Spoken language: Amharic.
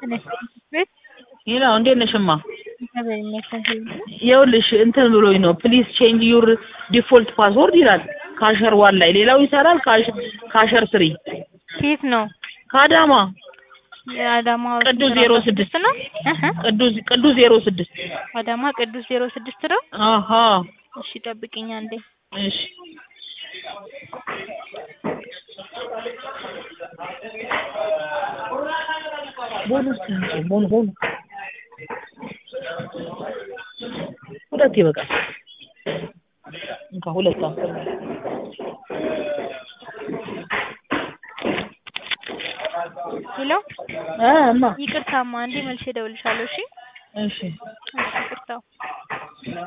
ቤት ይላው እንዴት ነሽማ? እግዚአብሔር ይመስገን። ይኸውልሽ እንትን ብሎኝ ነው ፕሊዝ ቼንጅ ዩር ዲፎልት ፓስወርድ ይላል ካሸር ዋን ላይ ሌላው ይሰራል ካሸር ስሪ ከየት ነው? ከአዳማ የአዳማ ቅዱስ ዜሮ ስድስት ነው። እህ ቅዱስ ቅዱስ ዜሮ ስድስት አዳማ ቅዱስ ዜሮ ስድስት ነው። አሀ እሺ ጠብቂኝ አንዴ። እሺ ቦነስ ቦን ቦን ሁለት ይበቃል። እንካ ሁለት አስር ሄሎ እ እማ ይቅርታማ አንዴ መልሼ እደውልልሻለሁ። እሺ እሺ